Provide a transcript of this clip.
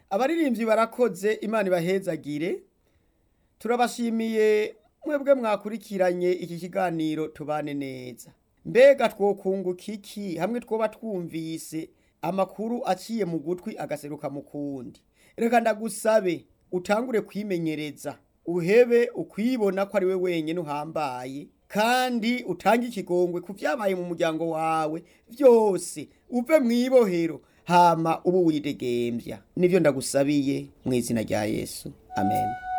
abaririmbyi barakoze imana ibahezagire turabashimiye mwebwe mwakurikiranye iki kiganiro tubane neza mbega twokunguka iki hamwe twoba twumvise amakuru aciye mu gutwi agaseruka mu kundi reka ndagusabe utangure kwimenyereza uhebe ukwibona ko ari we wenyine uhambaye kandi utange ikigongwe ku byabaye mu muryango wawe byose uve mu ibohero hama ubu widegembya nibyo ndagusabiye mu izina rya yesu amen